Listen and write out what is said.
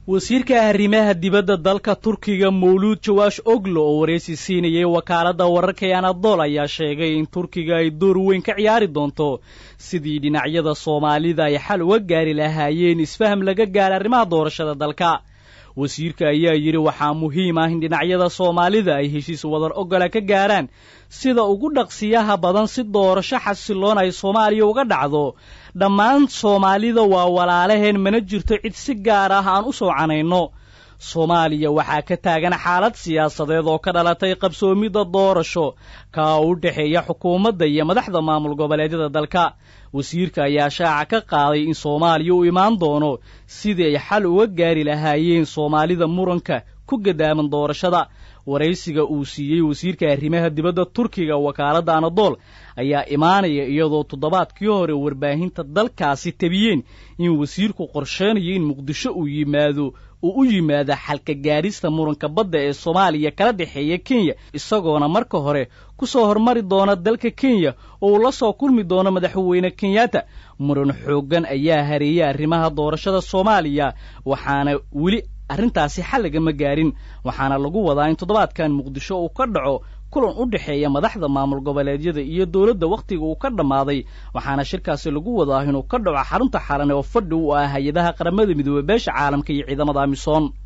wasiirka arrimaha dibadda dalka turkiga mawluud jawaash oglo oo waraysi siinayay wakaaladda wararka ee anadol ayaa sheegay in turkiga ay door weyn ka ciyaari doonto sidii dhinacyada soomaalida ay xal uga gaari lahaayeen isfaham laga gaara arrimaha doorashada dalka wasiirka ayaa yidhi waxaa muhiim ah in dhinacyada soomaalida ay heshiis wadar ogola ka gaaraan sida ugu dhaqsiyaha badan si doorasho xasiloon ay soomaaliya uga dhacdo dhammaan soomaalida waa walaalaheen mana jirto cid si gaar ah aan u soo canayno soomaaliya waxaa ka taagan xaalad siyaasadeed oo ka dhalatay qabsoomidda doorasho kaa u dhexeeya xukuumadda iyo madaxda maamul goboleedyada dalka wasiirka ayaa shaaca ka qaaday in soomaaliya u imaan doono sidii ay xal uga gaari lahaayeen soomaalida muranka ku gadaaman doorashada waraysiga uu siiyey wasiirka arrimaha dibadda turkiga wakaaladda anadool ayaa imaanaya iyadoo toddobaadkii hore warbaahinta dalkaasi tabiyeen in wasiirku qorsheynayo in muqdisho uu yimaado uu u yimaado xalka gaadhista muranka badda ee soomaaliya kala dhexeeya kenya isagoona marka hore ku soo hormari doona dalka kenya oo uu la soo kulmi doono madaxweyne kenyatta muran xooggan ayaa hareeyay arrimaha doorashada soomaaliya waxaana weli arrintaasi xal lagama gaarin waxaana lagu wadaa in toddobaadkan muqdisho uu ka dhaco kulan u dhexeeya madaxda maamul goboleedyada iyo dowladda wakhtiga uu ka dhammaaday waxaana shirkaasi lagu wadaa inuu ka dhaco xarunta xalan oo fadhi u ah hay-adaha qaramada midoobey beesha caalamka iyo ciidamada amisom